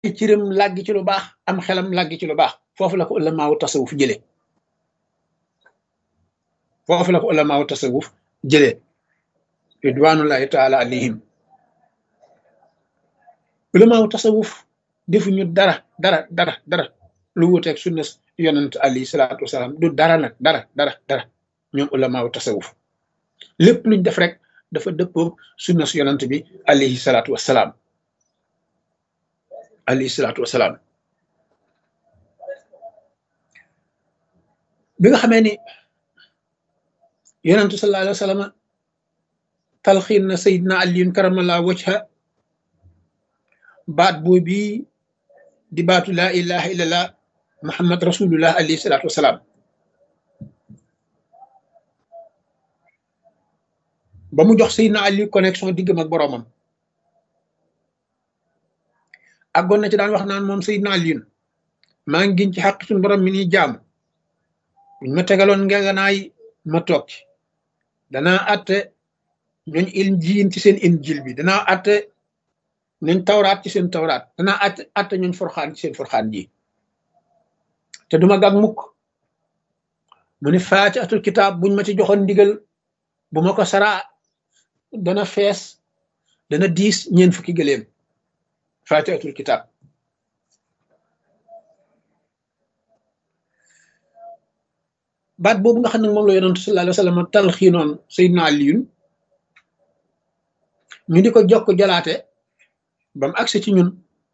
cëram làgg ci lu baax am xelam làgg ci lu baax foofu la ko ulamaawu tasawuf jëlee foofu la ko ulamaawu tasawuf jëlee ridwanullahi taala alayhim ulamaawu tasawuf defuñu dara dara dara dara lu wuteeg sunna yonent alayhi salaatu wasalaam du dara nag dara dara dara ñoom ulamaawu tasawuf lépp luñ def rek dafa dëppoog sunna su yonent bi alayhi salaatu wasalaam alayhi salaatu wasalaam bi nga xamee ni yonentu sallallahu alayhi wa sallam talxiin na sayidna aliyun karamallahu wajha baat boobu di baatu laa ilaha illallah muhammad rasulullah alayhi salaatu wasalaam ba mu jox sayidna ali connexion diggam ak boroomam àggoon na ci daan wax naan moom sayidna aliyun maa ngi giñ ci xaq suñu borom mi ni jaamu buñ ma tegaloon ngeganaay ma toog ci danaa atte ñooñ injiil ci seen injil bi danaa atte ñooñ tawraat ci seen tawraat danaa atte atte ñooñ forxaan ci seen forxaan ji te duma gàg mukk mu ni faa ci atul kitaab buñ ma ci joxoon ndigal bu ma ko saraa dana fees dana diis ñeen fukki gëléem faa ci atul kitaab baat boobu nga xam ne moom la yonentu sallallahu alayhi wa sallam talxiinoon Seydina Aliyun ñu di ko jokk jalaate ba mu agsi ci ñun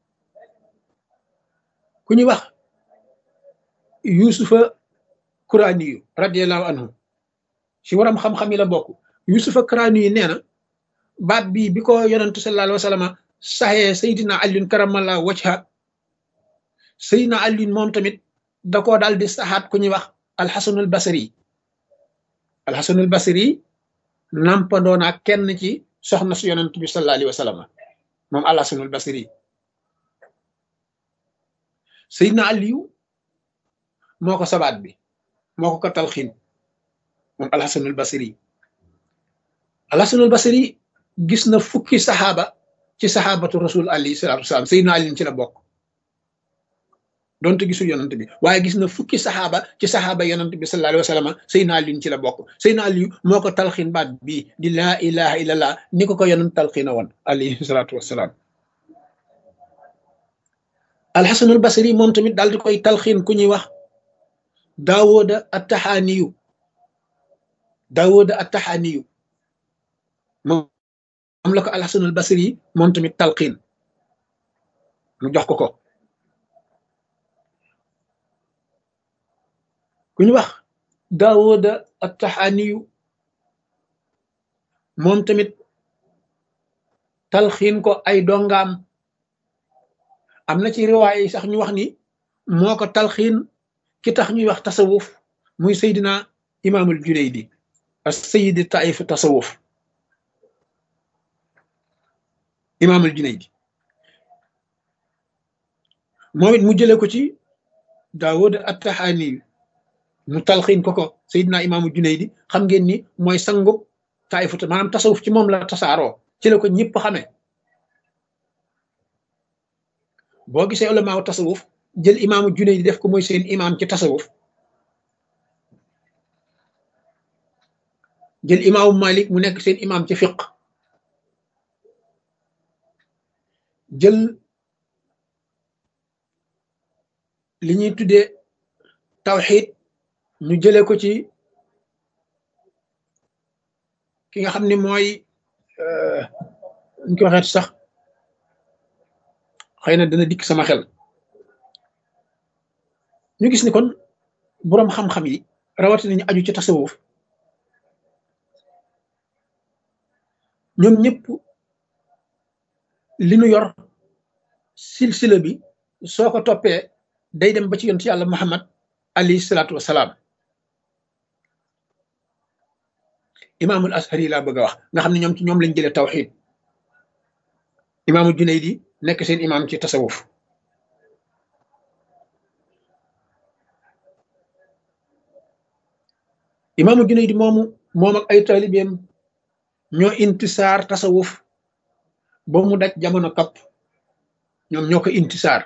ku ñuy wax yusufa kuraaniyu radiallahu anhu ci waram xam-xam yi la bokk yusufa kuraaniyu nee na baat bii bi ko yonentu sallallahu alayhi wa sallam saxee Seydina Aliyun karamallahu wajha Seydina Aliyun moom tamit da koo daal di saxaat ku ñuy wax alxasanul basri alxasanul basri nampandoo naa kenn ci soxna su yonent bi sallallahu alayhi wa sallam moom alxasanul basri Seydina Aliyu moo ko sabaat bi moo ko ko talxiin moom alxasanul basri alxasanul basri gis na fukki saxaaba ci saxaabatu rasul alayhi salaatu wasalaam Seydina Aliyu ci la bokk donte gisul yonent bi waaye gis na fukki saxaaba ci saxaaba yonent bi sallallahu alayhi wa sallam Seydina Aliyu ci la bokk Seydina Aliyu moo ko talxiin baat bii di laa ilaha illallah ni ko ko yonent talxiina woon alayhi salaatu wasalaam alxasanul basri moom tamit daal di koy talxiin ku ñuy wax daawooda attaxaaniyu daawooda attaxaaniyu moom la ko alxasanul basri moom tamit talxiin mu jox ko ko ku ñu wax daawooda attaxaaniyu moom tamit talxiin ko ay dongaam am na ci riwaay yi sax ñu wax ni moo ko talxiin ki tax ñuy wax tasawuf muy seydina imaamul junaydi as sayidi taif tasawuf imaamul junaydi moom it mu jële ko ci daawooda attaxaaniyu mu talxiin ko ko Seydina imaamu Junaydi xam ngeen ni mooy sangu taayifut maanaam tasawuf ci moom la tasaaroo ci la ko ñëpp xamee boo gisee ulamaaw tasawuf jël imaamu Junaydi def ko mooy seen imaam ci tasawuf jël imaamu Malik mu nekk seen imaam ci fiq jël li ñuy tuddee tawxiid ñu jëlee ko ci ki nga xam ne mooy ñu ko waxeet sax xëy na dana dikk sama xel ñu gis ni kon boroom xam-xam yi rawatina ñu aju ci tasawuf ñoom ñëpp li nu yor silsila bi soo ko toppee day dem ba ci yonent yàlla Muhammad alayhi salaatu wasalaam imaamul ashari laa bëgg a wax nga xam ne ñoom ci ñoom lañ jëlee tawxid imaamul junaydi nekk seen imaam ci tasawuf imaamul junaydi moomu moom ak ay taalibeem ñoo intisaar tasawuf ba mu daj jamono kapp ñoom ñoo ko intisaar